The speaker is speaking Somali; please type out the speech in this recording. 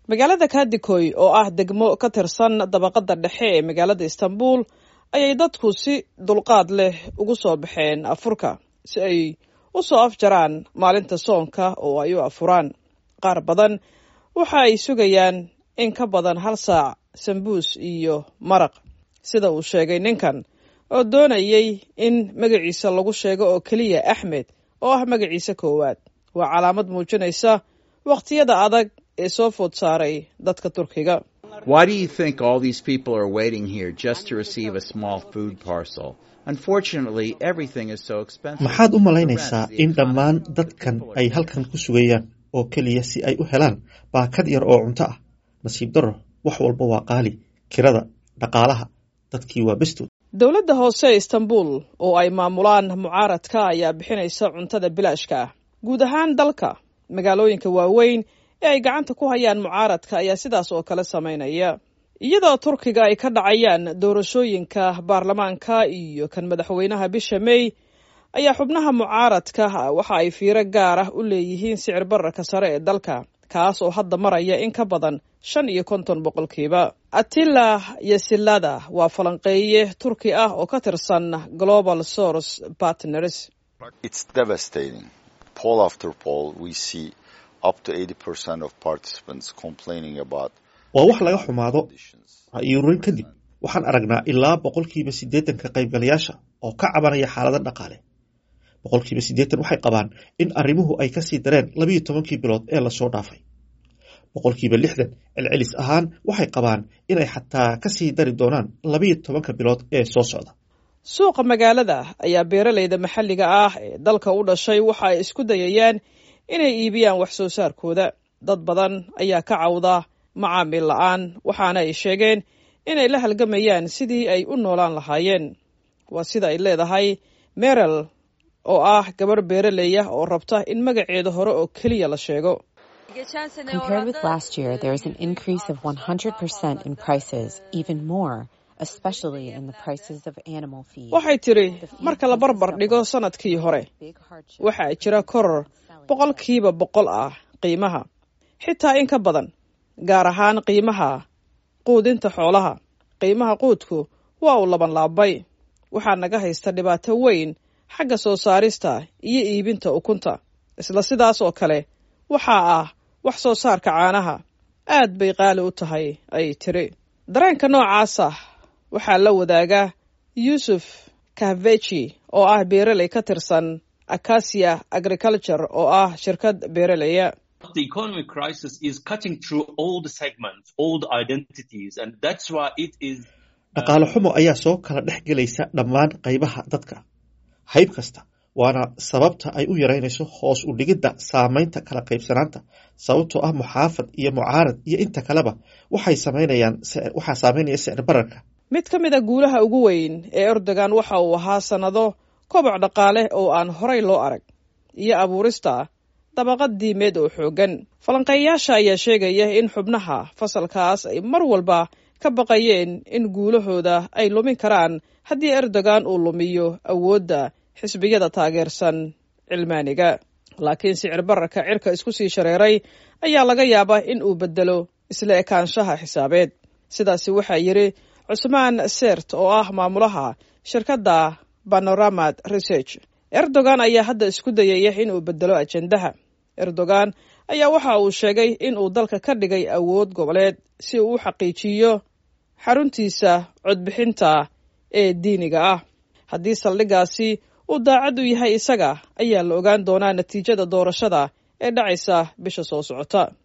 magaalada kadikoy oo ah degmo ka tirsan dabaqada dhexe ee magaalada istanbul ayay dadku si dulqaad leh ugu soo baxeen afurka si ay u soo afjaraan maalinta soonka oo ay u afuraan qaar badan waxa ay sugayaan in ka badan hal saac sambuus iyo maraq sida uu sheegay ninkan oo doonayay in magaciisa lagu sheego oo keliya axmed oo ah magaciisa koowaad waa calaamad muujinaysa wakhtiyada adag ee soo food saaray dadka turkiga Why do you think all these people are waiting here just to receive a small food parcel? Unfortunately, everything is so expensive. maxaad u malaynaysaa in dhammaan dadkan ay halkan ku sugayaan oo keliya si ay u helaan baakad yar oo cunto ah nasiib darro wax walba waa qaali kirada dhaqaalaha dadkii waa bestood dowladda hoose ee istanbul oo ay maamulaan mucaaradka ayaa bixinaysa cuntada bilaashka ah guud ahaan dalka magaalooyinka waaweyn ee ay gacanta ku hayaan mucaaradka ayaa sidaas oo kale samaynaya iyadoo turkiga ay ka dhacayaan doorashooyinka baarlamaanka iyo kan madaxweynaha bisha mey ayaa xubnaha mucaaradka waxa ay fiiro gaar ah u leeyihiin sicir bararka sare ee dalka kaas oo hadda maraya in ka badan shan iyo konton boqolkiiba atila yasilada waa falanqeeye turki ah oo ka tirsan global source partners It's devastating. Poll after poll, we see up to 80% of participants complaining about waa wax laga xumaado conditions. ra'yi-ururin kadib waxaan aragnaa ilaa boqolkiiba siddeetanka qaybgalayaasha oo ka cabanaya xaalada dhaqaale boqolkiiba siddeetan waxay qabaan in arrimuhu ay kasii dareen labiyo tobankii bilood ee lasoo dhaafay boqolkiiba lixdan celcelis ahaan waxay qabaan inay xataa kasii dari doonaan labiyo tobanka bilood ee soo socda suuqa magaalada ayaa beeraleyda maxalliga ah ee dalka u dhashay waxa ay isku dayayaan inay iibiyaan wax soo saarkooda dad badan ayaa ka cawda macaamil la-aan waxaana ay sheegeen inay la halgamayaan sidii ay u noolaan lahaayeen waa sida ay leedahay merel oo ah gabarh beeraley ah oo rabta in magaceeda hore oo keliya la sheego Compared with last year, there is an increase of 100% in prices, even more, especially in the prices of animal feed. waxay tidhi marka la barbar dhigo sannadkii hore Big hardship. waxaa jira koror boqolkiiba boqol ah qiimaha xitaa in ka badan gaar ahaan qiimaha quudinta xoolaha qiimaha quudku waa uu laban laabay waxaa naga haysta dhibaato weyn xagga soo saarista iyo iibinta ukunta isla sidaas oo kale waxaa ah wax soo saarka caanaha aad bay qaali u tahay ay tiri dareenka noocaasa waxaa la wadaaga yuusuf kahveji oo ah beeraley ka tirsan acacia agriculture oo ah shirkad beeraleya the economic crisis is cutting through all the segments, all the identities, and that's why it is. dhaqaale xumo ayaa soo kala dhex gelaysa dhammaan qaybaha dadka hayb kasta waana sababta ay u yaraynayso hoos u dhigidda saamaynta kala qaybsanaanta sababtoo ah muxaafad iyo mucaarad iyo inta kaleba waxay samaynayaan sicir- waxaa saameynaya sicir bararka mid ka mid a guulaha ugu weyn ee erdogan waxa uu ahaa sannado koboc dhaqaale oo aan horay loo arag iyo abuurista dabaqad diimeed oo xooggan falanqeeyayaasha ayaa sheegaya in xubnaha fasalkaas ay mar walba ka baqayeen in guulahooda ay lumin karaan haddii erdogan uu lumiyo awoodda xisbiyada taageersan cilmaaniga laakiin sicir bararka cirka isku sii shareeray ayaa laga yaabaa in uu bedelo isla ekaanshaha xisaabeed sidaasi waxaa yidhi cusmaan sert oo ah maamulaha shirkadda panoramad research erdogan ayaa hadda isku dayaya in uu bedelo ajendaha erdogan ayaa waxa uu sheegay in uu dalka ka dhigay awood goboleed si uu u xaqiijiyo xaruntiisa codbixinta ee diiniga ah haddii saldhiggaasi uu daacad u yahay isaga ayaa la ogaan doonaa natiijada doorashada ee dhacaysa bisha soo socota